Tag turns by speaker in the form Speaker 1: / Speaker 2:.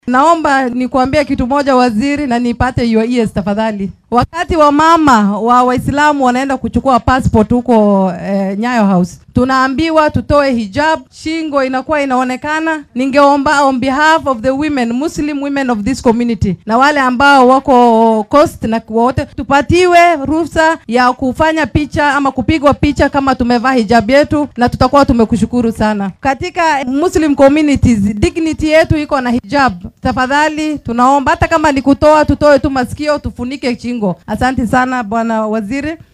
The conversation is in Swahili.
Speaker 1: Naomba nikuambie kitu moja waziri, na nipate your ears tafadhali. Wakati wa mama wa Waislamu wanaenda kuchukua passport huko eh, Nyayo House, tunaambiwa tutoe hijab, shingo inakuwa inaonekana. Ningeomba on behalf of the women, Muslim women of this community, na wale ambao wako coast na wote, tupatiwe ruhusa ya kufanya picha ama kupigwa picha kama tumevaa hijab yetu, na tutakuwa tumekushukuru sana. Katika Muslim communities, dignity yetu iko na hijab. Tafadhali tunaomba hata kama ni kutoa, tutoe tu masikio, tufunike shingo. Asante sana bwana waziri.